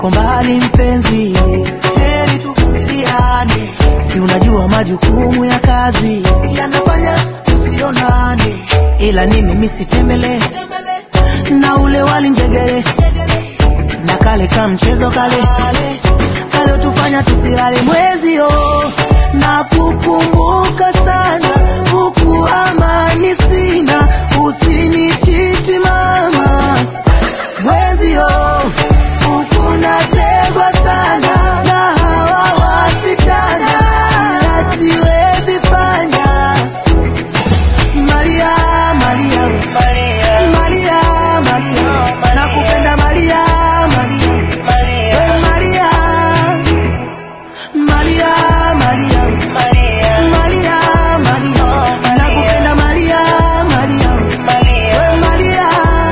niko mbali mpenzi, heri tuvumiliane, si unajua majukumu ya kazi yanafanya tusionane, ila ni mimi sitembele na ule wali njegere na kale ka mchezo kale kalotufanya tusilale mwezio na kukumbuka sana huku amani sina usinichiti mama mwezio huku nategwa sana na hawa wasichana ila siwezi fanya Maria, Maria, Maria, Maria, nakupenda Maria, Maria, we Maria, Maria, Maria, Maria, Maria, nakupenda Maria, Maria, we Maria.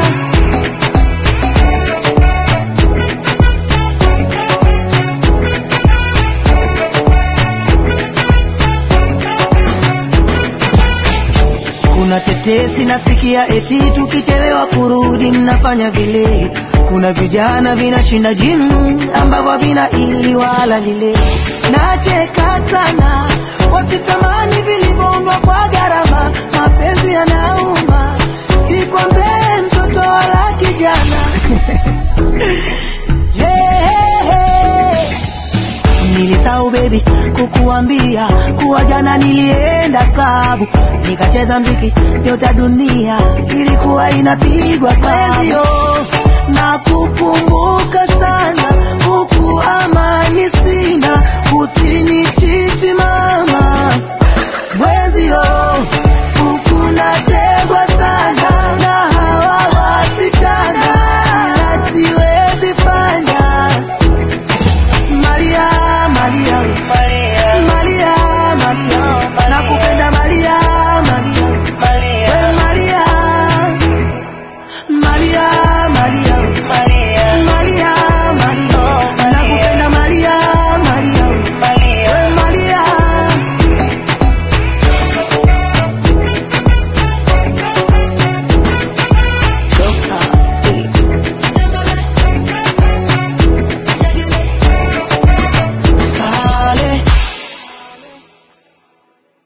Kuna tetesi nasikia eti tukichelewa kurudi mnafanya vile. Kuna vijana vinashinda jimu ambavyo vina ili wala lile. Nacheka sana wasitamani vilivyoundwa kwa gharama. Mapenzi yanauma, si kwa mzee, mtoto wala kijana. Hey, hey, hey. Nilisahau baby kukuambia kuwa jana nilienda klabu nikacheza mziki yote dunia ilikuwa inapigwa klabu na kukumbuka sana